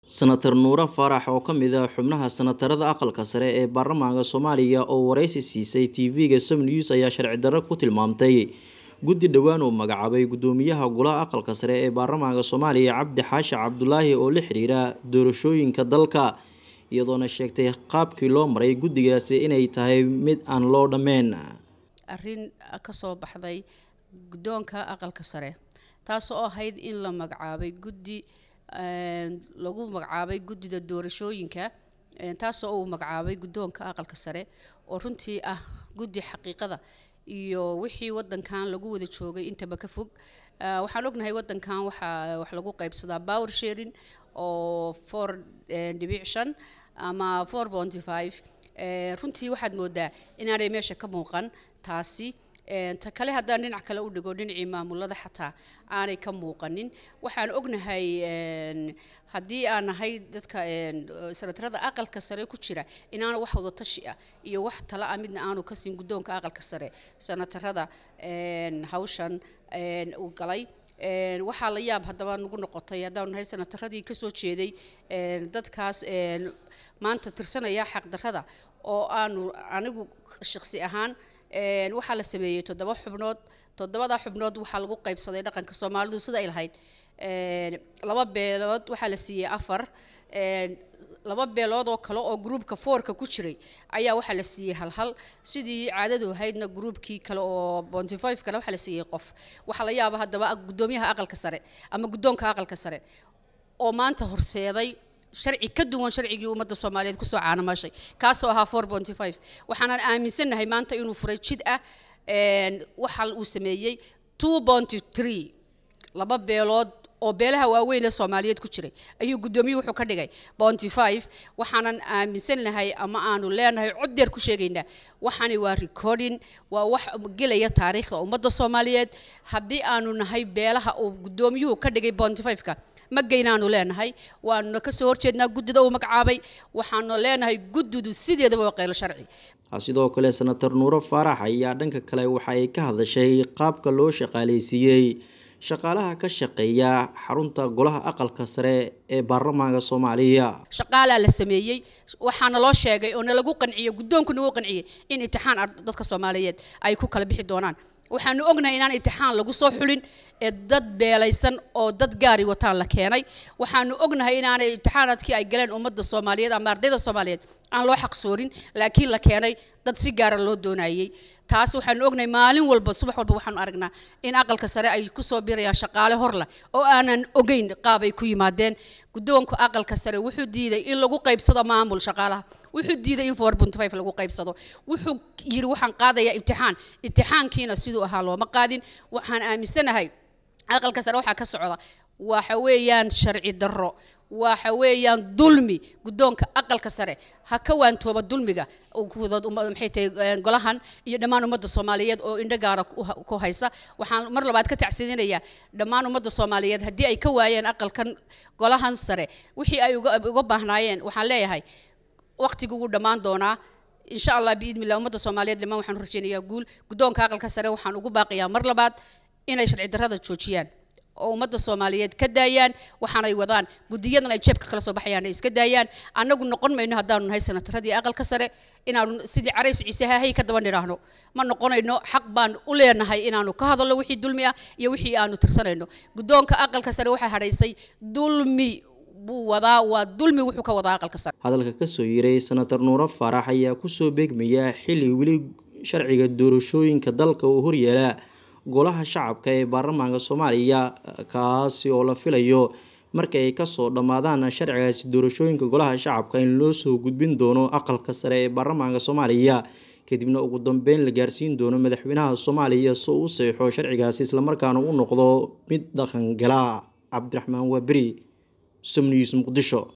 senator nuure faarax oo ka mid ah xubnaha senatarada aqalka sare ee baarlamaanka soomaaliya oo wareysi siisay tv-ga som news ayaa sharci darro ku tilmaamtay guddi dhowaan uu magacaabay guddoomiyaha golaha aqalka sare ee baarlamaanka soomaaliya cabdi xaashi cabdulaahi oo la xiriira doorashooyinka dalka iyadoona sheegtay qaabkii loo maray guddigaasi inay tahay mid aan loo dhammeyn arrin ka soo baxday guddoonka aqalka sare taasoo ahayd in la magacaabay guddi lagu magacaabay guddida doorashooyinka taasoo uu magacaabay guddoonka aqalka sare oo runtii ah guddi xaqiiqada iyo wixii wadankan lagu wada joogay intaba ka fog waxaan ognahay wadankan waxaa wax lagu qaybsadaa power sharing oo four dhibic shan ama four ponty five runtii waxaad moodaa inaanay meesha ka muuqan taasi ta kale haddaan dhinac kale u dhigo dhinacii maamulada xataa aanay ka muuqanin waxaan ognahay haddii aan nahay dadka senatarada aqalka sare ku jira inaana wax wada tashi ah iyo wax tala ah midna aanu ka siin guddoonka aqalka sare senatarada hawshan uu galay waxaa la yaab haddaba nagu noqotay haddaanu nahay senataradii kasoo jeeday dadkaas maanta tirsanaya xaqdarrada oo aanu anigu shaksi ahaan waxaa la sameeyey toddoba xubnood toddobadaa xubnood waxaa lagu qaybsaday dhaqanka soomaalidu sida ay lahayd laba beelood waxaa la siiyey afar laba beelood oo kale oo gruubka foorka ku jiray ayaa waxaa la siiyey halhal sidii caadadu ahaydna gruubkii kale oo bonty five kale waxaa la siiyey qof waxaa la yaaba haddaba guddoomiyaha aqalka sare ama guddoonka aqalka sare oo maanta horseeday sharci ka duwan sharcigii ummadda soomaaliyeed kusoo caanamashay kaasoo ahaa four ponty five waxaanan aaminsannahay maanta inuu furay jid ah waxa uu sameeyey two ponty three laba beelood oo beelaha waaweyn ee soomaaliyeed ku jiray ayuu guddoomiyuhu wuxuu ka dhigay bonty five waxaanan aaminsannahay ama aanu leenahay coddeer ku sheegaynaa waxaani waa recording waa wax gelaya taariikhda ummadda soomaaliyeed haddii aanu nahay beelaha uu guddoomiyuhu ka dhigay bonty five-ka magaynaanu leenahay waanuna kasoo horjeednaa guddida uu magacaabay waxaanu leenahay guddidu sideedaba waa qaylo sharci sidoo kale senator nuure faarax ayaa dhanka kale waxa ay ka hadashay qaabka loo shaqaaleysiiyey shaqaalaha ka shaqeeya xarunta golaha aqalka sare ee baarlamaanka soomaaliya shaqaalaa la sameeyey waxaana loo sheegay oo nalagu qanciyey guddoonku nagu qanciyey in imtixaan dadka soomaaliyeed ay ku kala bixi doonaan waxaanu ognahay inaan imtixaan lagu soo xulin ee dad beelaysan oo dad gaari wataan la keenay waxaanu ognahay inaanay imtixaanaadkii ay galeen ummadda soomaaliyeed ama ardayda soomaaliyeed aan loo xaqsoorin laakiin la keenay dad si gaara loo doonayey taas waxaanu ognahay maalin walba subax walba waxaanu aragnaa in aqalka sare ay kusoo birayaan shaqaale horleh oo aanan ogeyn qaab ay ku yimaadeen guddoonka aqalka sare wuxuu diiday in lagu qaybsado maamul shaqaalaha wuxuu diiday in four point five lagu qaybsado wuxuu yidhi waxaan qaadayaa imtixaan imtixaankiina siduu ahaa looma qaadin waxaan aaminsanahay aqalka sare waxaa ka socda waxa weeyaan sharci darro waxa weeyaan dulmi guddoonka aqalka sare ha ka waantooba dulmiga maxay tahay golahan iyo dhammaan ummadda soomaaliyeed oo indho gaara ku haysa waxaan mar labaad ka tacsiidinayaa dhammaan ummadda soomaaliyeed haddii ay ka waayeen aqalkan golahan sare wixii ay uga baahnaayeen waxaan leeyahay waqtigu wuu dhammaan doonaa insha allah biidnillah ummadda soomaaliyeed dhammaan waxaan rajeynayaa guul guddoonka aqalka sare waxaan ugu baaqiyaa mar labaad inay sharci darrada joojiyaan oo ummadda soomaaliyeed ka daayaan waxaanay wadaan guddiyadan ay jeebka kala soo baxayaan ay iska daayaan annagu noqon mayno haddaanu nahay senataradii aqalka sare inaanu sidii carays ciise hahay ka daba nidhaahno ma noqonayno xaq baan u leenahay inaanu ka hadalno wixii dulmi ah iyo wixii aanu tirsanayno guddoonka aqalka sare waxaa hadhaysay dulmi buu wadaa waa dulmi wuxuu ka wadaa aqalka sare hadalka kasoo yiray senator nuure faarax ayaa kusoo beegmaya xilli weli sharciga doorashooyinka dalka uu horyeelaa golaha shacabka ee baarlamaanka soomaaliya kaasi oo la filayo marka ay kasoo dhammaadaan sharcigaasi doorashooyinka golaha shacabka in loo soo gudbin doono aqalka sare ee baarlamaanka soomaaliya kadibna ugu dambeyn la gaarsiin doono madaxweynaha soomaaliya si uu u saxeixo sharcigaasi islamarkaana u noqdo mid dhaqangala cabdiraxmaan waaberi somnews muqdisho